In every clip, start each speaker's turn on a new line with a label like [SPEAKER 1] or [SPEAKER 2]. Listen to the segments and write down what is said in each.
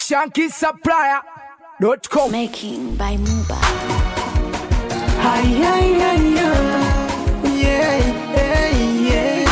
[SPEAKER 1] shankisupplier.com.
[SPEAKER 2] Making by Muba.
[SPEAKER 3] Ay, ay, ay, ay. Yeah, yeah, yeah.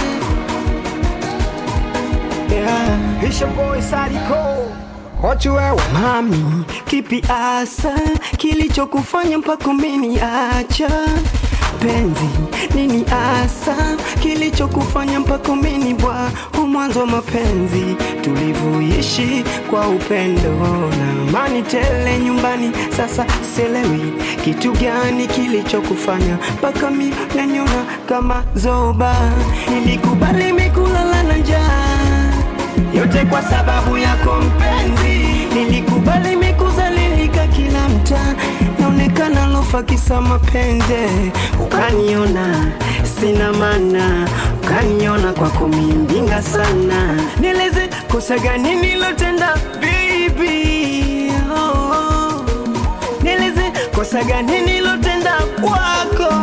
[SPEAKER 3] Yeah.
[SPEAKER 1] It's your boy Sadiko.
[SPEAKER 3] Watu wewe mami, kipi asa kilichokufanya mpaka umeniacha penzi? Nini asa kilichokufanya mpaka umeni bwa mwanzo wa mapenzi tulivyoishi kwa upendo na amani tele nyumbani. Sasa selewi kitu gani kilichokufanya mpaka mi naniona kama zoba. Nilikubali mikulala na njaa yote kwa sababu yako mpenzi, nilikubali mikuzalilika kila mtaa, naonekana lofa kisa mapenzi, ukaniona sina maana, ukaniona kwako mindinga sana, nieleze kosa gani nilotenda baby, oh, oh. nieleze kosa gani nilotenda kwako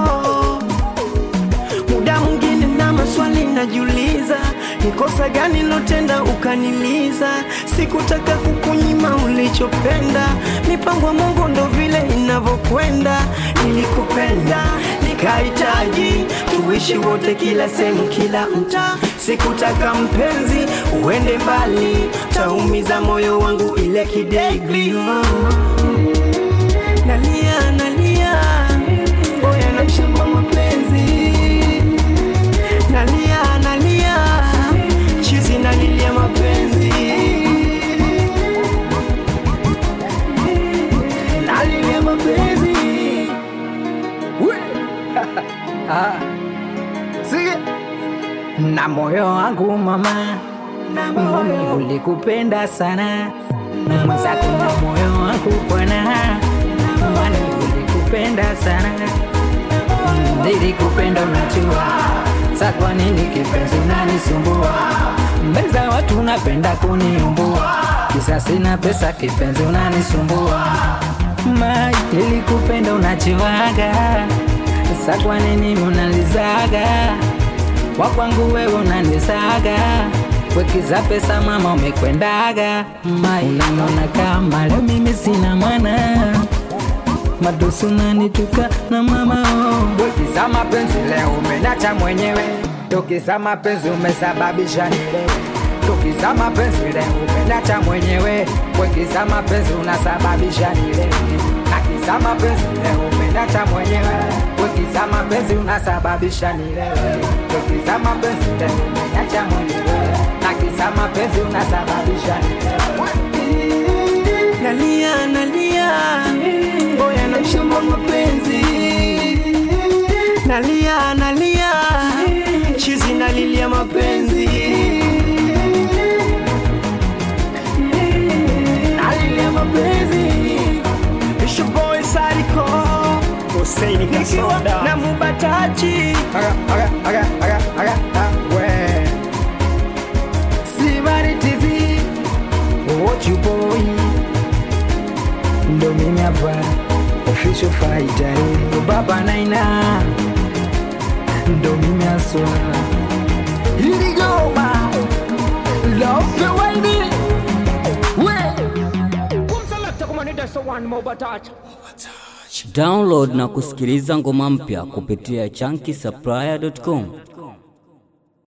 [SPEAKER 3] muda mwingine na maswali najiuliza, ni kosa gani lotenda ukaniliza? Sikutaka kukunyima ulichopenda, mipango ya Mungu ndo vile inavyokwenda. Nilikupenda nikahitaji tuishi wote, kila sehemu, kila mtaa. Sikutaka mpenzi uende mbali, taumiza moyo wangu ile kidegli. Oh. Nalia, nalia, oya na mshamba mapenzi nalia nalia chizi nalilia mapenzi nalilia mapenzi
[SPEAKER 1] Sige.
[SPEAKER 4] na moyo wangu mama, mimi ulikupenda sana mwenzako, na moyo wangu bwana, mani ulikupenda sana, nilikupenda unajua, sa kwa nini kipenzi unanisumbua mbele za watu, unapenda kuniumbua, kisa sina pesa, kipenzi unanisumbua mai, nilikupenda unajuaga, sa kwa nini unalizaga wakwangu wewe unanisaga wekiza pesa mama umekwendaga mai unaniona kama leo mimi sina mwana madosi unanituka na mama oh. wekiza mapenzi leo umenacha mwenyewe tokiza mapenzi umesababisha nilewe tokiza mapenzi leo umenacha mwenyewe wekiza mapenzi unasababisha nilewe nakiza mapenzi leo umenacha mwenyewe wekiza mapenzi unasababisha nilewe tokiza mapenzi leo umenacha mwenyewe nakiza mapenzi unasababisha nilewe
[SPEAKER 3] nalia nalia oya na mshamba mapenzi nalia nalia chizi nalilia mapenzi nalilia mapenzi
[SPEAKER 1] It's your boy Sadiko. Hussein
[SPEAKER 3] nikiwa
[SPEAKER 1] Kasoda.
[SPEAKER 3] na mubatachi
[SPEAKER 1] Aga, aga, aga, aga, aga, ah, we.
[SPEAKER 4] sibaritizi wochu boy ndo mimi hapa official fighter eh. baba naina ndo mimi aswa iligoma love the way me
[SPEAKER 5] Download na kusikiliza ngoma mpya kupitia chunky supplier.com.